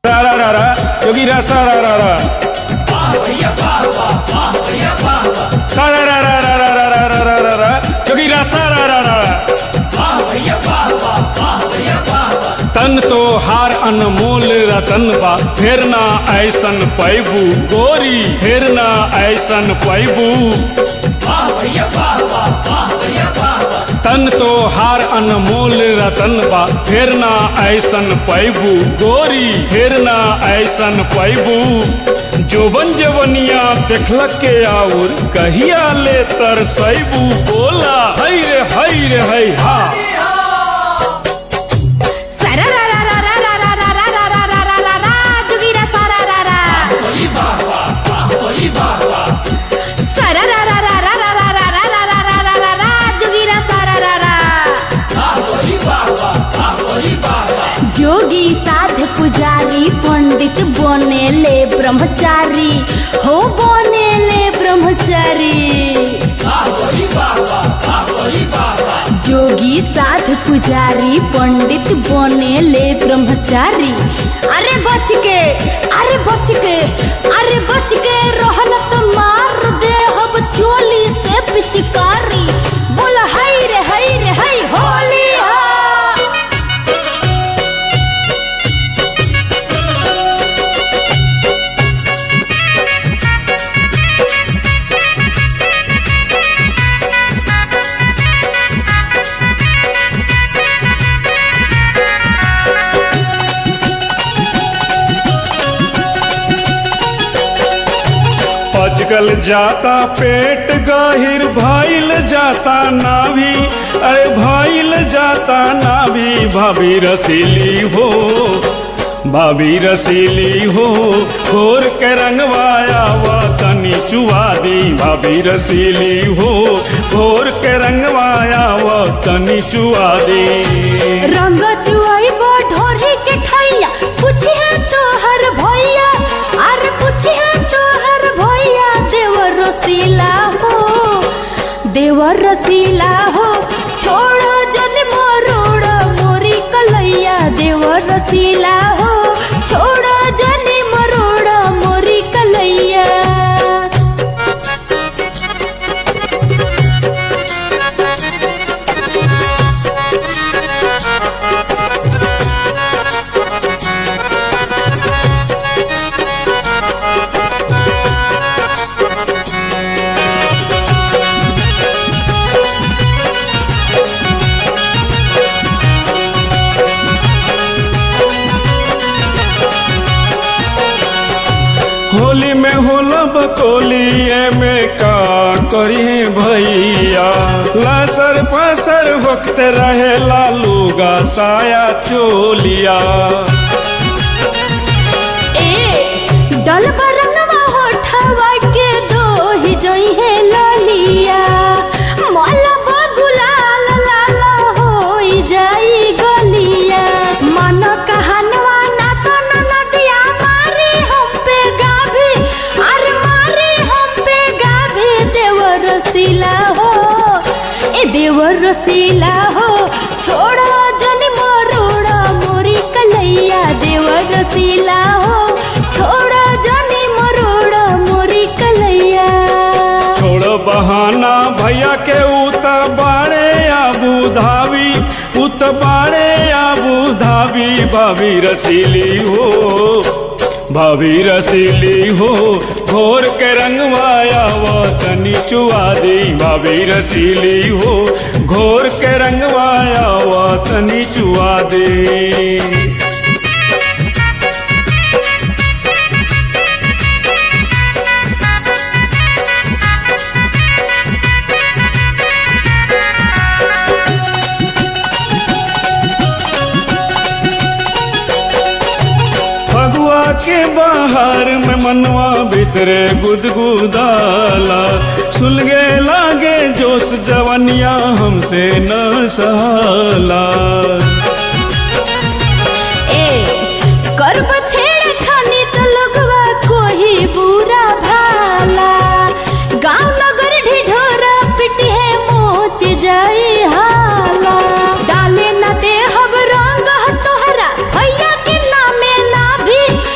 सारा रा रा जोगीरा सारा रा रा सारा रा रा रा रा रा रा रा रा रा जोगीरा सारा रा रा तन तो हार अनमोल रतन बा फेर ना ऐसन पैबू गोरी फेर ना ऐसन पैबू तन तो हार अनमोल रतन बा फेर ना ऐसन पैबू गोरी फेर ना ऐसन पैबू जोबन जवनिया देखलक के आउर कहिया ले तर सैबू बोला हई रे हई रे हई हा सारा रा रा रा रा रा रा रा रा रा रा रा रा रा जोगीरा सारा रा रा सारा रा रा रा रा रा रा रा रा रा रा रा रा रा जोगीरा सारा रा रा जोगी साध पुजारी पंडित बनेले ब्रह्मचारी हो बनेले ब्रह्मचारी जोगी साध पुजारी पंडित बनेले ब्रह्मचारी अरे बच के अरे बच के अरे बच के रहन तो मार दे अब चोली से पिचकारी बोला हाय रे हाय रे हाय होली हा पचकल जाता पेट गाहिर भाईल जाता नाभी अरे भाईल जाता नाभी भाभी रसीली हो भाभी रसीली हो घोर के रंगवाया वा तनी चुआ दी भाभी रसीली हो घोर के रंगवाया वा तनी चुआ दी रंग चुआई बो ढोरी के खैया पूछी है तो हर भैया अरे पूछी है तो हर भैया देवर रसीला हो देवर रसीला हो छोड़ो जन मोरोड़ मोरी कलैया देवर रसीला हो छोड़ो जन मरोड़ मोरी कलैया होली में होला बकोलिए में का करी भैया लसर पसर वक्त रहे लालूगा साया चोलिया ए डल बरंगवा होठवा के दो ही जोई है ललिया मोला बगुलाल लाला होई जाई गलिया मन कहनवा ना तो न नदिया मारी हम पे गाभी अरे मारी हम पे गाभी देवर रसीला हो ए देवर रसीला हो छोड़ो जनी मोरोड़ा मोरी कलैया देवर रसीला हो छोड़ो जनी मोरोड़ा मोरी कलैया छोड़ बहाना भैया के उत बाड़े आबू धावी उत बाड़े आबू धावी भाभी रसीली हो भाभी रसीली हो घोर के रंगवाया वो तनी चुआ दी भाभी रसीली हो घोर के रंगवाया वो तनी चुआ दी फगुआ के बाहर में मनवा भीतरे गुदगुदाला सुलगे लागे जोश जवनिया हमसे न सहाला ए करब छेड़ खानी तो लगवा कोई बुरा भाला गांव नगर ढिढोरा पिटी है मोच जाई हाला डाले न दे हब रंग तोहरा भैया के नामे ना भी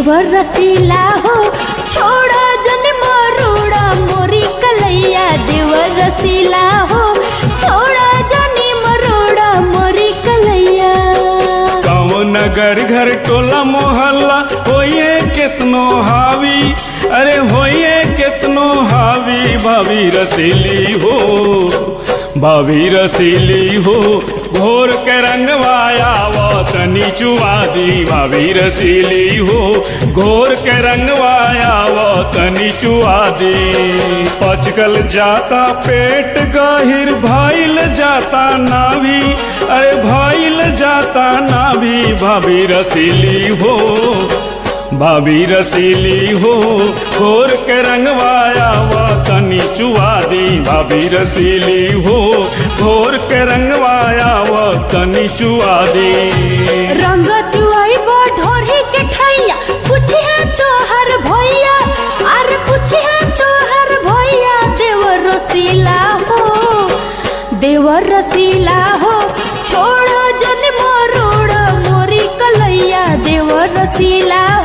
देवर रसीला हो छोड़ा जन मरोड़ा मोरी कलैया देवर रसीला हो छोड़ा जनी मरोड़ा मोरी कलैया गाँव नगर घर टोला मोहल्ला होइए कितनो हावी अरे होइए कितनो हावी भाभी रसीली हो भाभी रसीली हो घोर के रंगवाया वो तनी चुआदी भाभी रसीली हो घोर के रंगवाया वो तनी चुआदी पचकल जाता पेट गहिर भाईल जाता नाभी अरे भाईल जाता नाभी भाभी रसीली हो भाभी रसीली हो घोर के रंगवाया वा तनी चुआ दी भाभी रसीली हो घोर के रंगवाया वा तनी चुआ दी रंग चुआई ढोरी के ठैया पूछे तो हर भैया अरे पूछे तो हर भैया देवर रसीला हो देवर रसीला हो छोड़ो जन मोरोड़ मोरी कलैया देवर रसीला